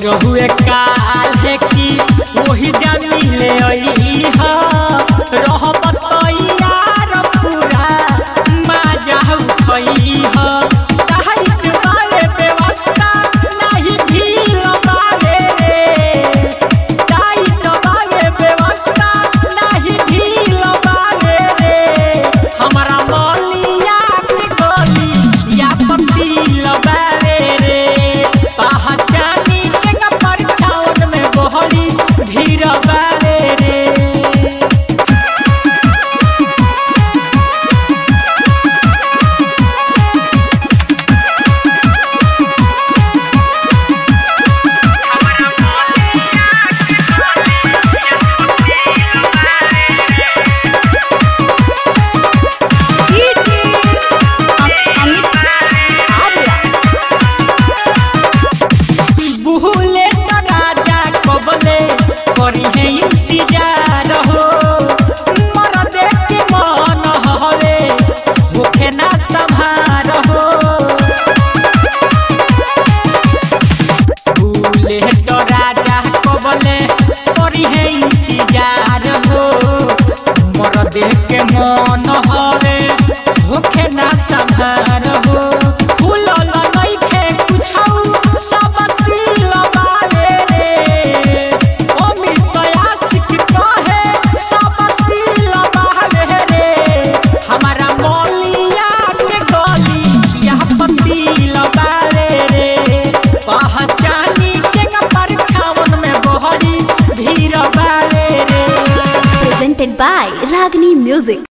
रहुए काल है कि वही जामी ले आई हा रहब तैयार पूरा माजा उठई हा टाइट बारे व्यवस्था नहीं ढील बारे रे टाइट बारे व्यवस्था नहीं ढील बारे रे हमारा मौलिया के गोली या पतील बारे रे पहचानी के न परछावन में बहरी भीड़ बारे रे बुहले तो राजा कबले करी है इंतजार हो मर देख के मन हवे होखे ना संभार हो बुहले तो राजा कबले करी है इंतजार हो मर देख के मन हवे होखे ना संभार हो फूलल नइखे कुछौ सब सील बावे रे अमित आशिक कहे सब सील बावे रे हमारा मौलिया के गली यह पतील बावे रे पहचानी के न परछावन में बहरी भीड़ बावे रे presented by Ragini Music.